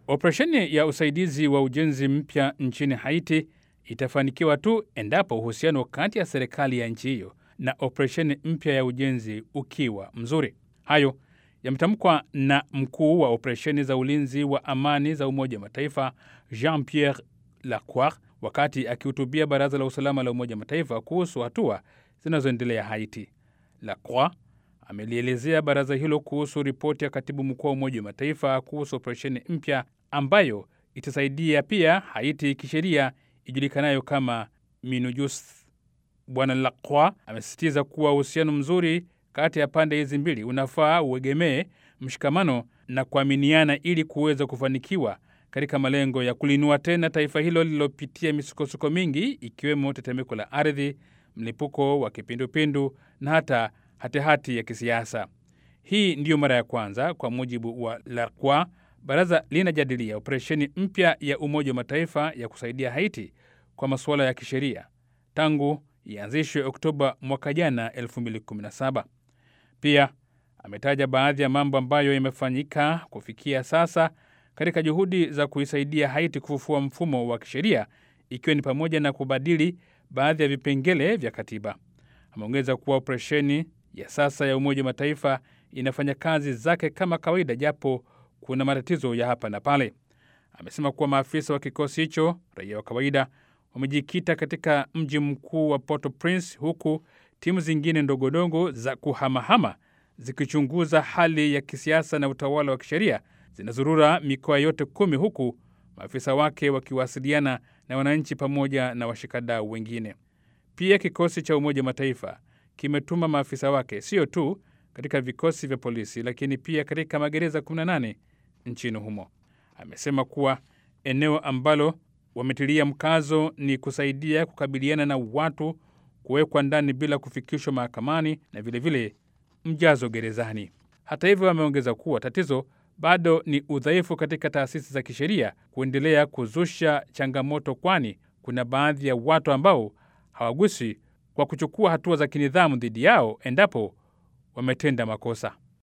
Operesheni ya usaidizi wa ujenzi mpya nchini Haiti itafanikiwa tu endapo uhusiano kati ya serikali ya nchi hiyo na operesheni mpya ya ujenzi ukiwa mzuri. Hayo yametamkwa na mkuu wa operesheni za ulinzi wa amani za Umoja wa Mataifa Jean Pierre Lacroix wakati akihutubia Baraza la Usalama la Umoja wa Mataifa kuhusu hatua zinazoendelea Haiti. Lacroix amelielezea baraza hilo kuhusu ripoti ya katibu mkuu wa Umoja wa Mataifa kuhusu operesheni mpya ambayo itasaidia pia Haiti kisheria ijulikanayo kama MINUJUS. Bwana Lacroix amesisitiza kuwa uhusiano mzuri kati ya pande hizi mbili unafaa uegemee mshikamano na kuaminiana ili kuweza kufanikiwa katika malengo ya kulinua tena taifa hilo lililopitia misukosuko mingi ikiwemo tetemeko la ardhi, mlipuko wa kipindupindu na hata hatihati ya kisiasa. Hii ndiyo mara ya kwanza, kwa mujibu wa Lacroix, baraza linajadilia operesheni mpya ya Umoja wa Mataifa ya kusaidia Haiti kwa masuala ya kisheria tangu ianzishwe Oktoba mwaka jana 2017. Pia ametaja baadhi ya mambo ambayo yamefanyika kufikia sasa katika juhudi za kuisaidia Haiti kufufua mfumo wa kisheria ikiwa ni pamoja na kubadili baadhi ya vipengele vya katiba. Ameongeza kuwa operesheni ya sasa ya Umoja wa Mataifa inafanya kazi zake kama kawaida, japo kuna matatizo ya hapa na pale. Amesema kuwa maafisa wa kikosi hicho, raia wa kawaida, wamejikita katika mji mkuu wa Port-au-Prince, huku timu zingine ndogondogo za kuhamahama zikichunguza hali ya kisiasa na utawala wa kisheria zinazurura mikoa yote kumi, huku maafisa wake wakiwasiliana na wananchi pamoja na washikadau wengine. Pia kikosi cha Umoja wa Mataifa kimetuma maafisa wake sio tu katika vikosi vya polisi, lakini pia katika magereza 18 nchini humo. Amesema kuwa eneo ambalo wametilia mkazo ni kusaidia kukabiliana na watu kuwekwa ndani bila kufikishwa mahakamani na vilevile vile mjazo gerezani. Hata hivyo, ameongeza kuwa tatizo bado ni udhaifu katika taasisi za kisheria kuendelea kuzusha changamoto, kwani kuna baadhi ya watu ambao hawaguswi kwa kuchukua hatua za kinidhamu dhidi yao endapo wametenda makosa.